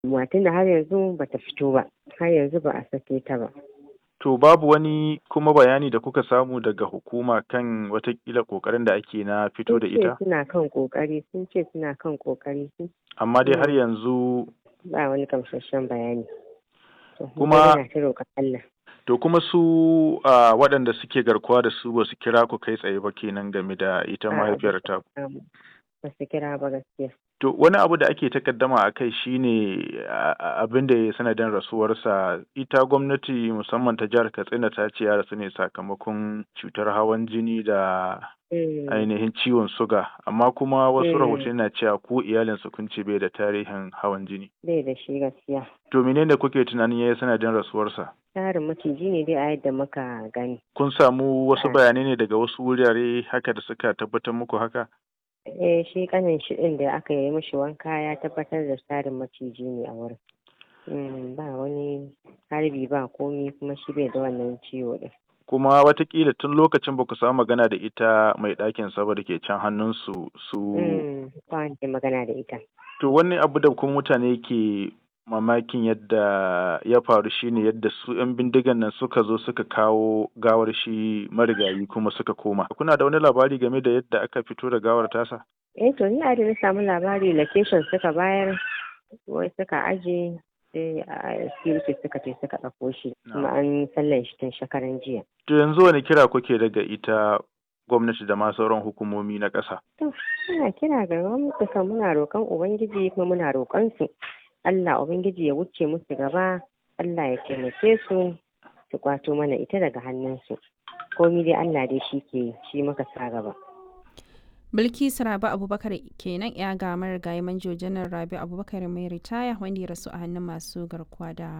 Matan da har yanzu bata fito ba, har yanzu ba a sake ta ba. To babu wani kuma bayani da kuka samu daga hukuma kan watakila ƙoƙarin da ake na fito da ita? Sun ce suna kan ƙoƙari, sun ce suna kan ƙoƙari. Amma dai har yanzu Ba wani gamsasshen bayani. Kuma- Muna ta roƙon Allah. to kuma su a waɗanda suke garkuwa da su ba su kira ku kai tsaye ba kenan game da ita A'a, mahaifiyar ta. Um, Ba su kira ba gaskiya. To wani abu da ake takaddama a kai shine a- a- abin da ya sanadin rasuwarsa ita gwamnati musamman ta jihar Katsina ta ce ya rasu ne sakamakon cutar hawan jini da Mm. ainihin ciwon suga amma kuma wasu Mm. rahotanni na cewa ko iyalinsa kun ce bai da tarihin hawan jini. Bai da shi gaskiya. To menene kuke tunanin ya yi sanadin rasuwarsa? Tarin maciji ne dai a yadda muka gani. Kun samu wasu Ah. bayanai ne daga wasu wurare haka da suka tabbatar muku haka? Eh shi kanin shi ɗin da aka yi mishi wanka ya tabbatar da tarin maciji ne a wurin. Mm, ba wani harbi ba komi kuma shi bai da wannan ciwo ɗin. Kuma watakila tun lokacin ba ku samu magana da ita mai ɗakin sa ba da ke can hannunsu su Mm, ba wanda magana da ita. To wani abu da kuma mutane ke mamakin yadda ya faru shine yadda su 'yan bindigan nan suka zo suka kawo gawar shi marigayi kuma suka koma. Kuna da wani labari game da yadda aka fito da gawar tasa? Eh to ni a da na samu labari location suka bayar wai suka aje sai a security suka ce suka ɗauko shi kuma an sallan shi tun shekaran jiya. To yanzu wani kira kuke daga ita gwamnati da ma sauran hukumomi na ƙasa? To muna kira ga gwamnati kan muna roƙon Ubangiji kuma muna roƙon su Allah Ubangiji ya wuce musu gaba Allah ya taimake su su kwato mana ita daga hannunsu. Komi dai Allah dai shi ke yi, shi muka sa gaba. Bilkisu Rabi Abubakar kenan ya ga marigayi manjo janar Rabi Abubakar mai ritaya wanda ya rasu a hannun masu garkuwa da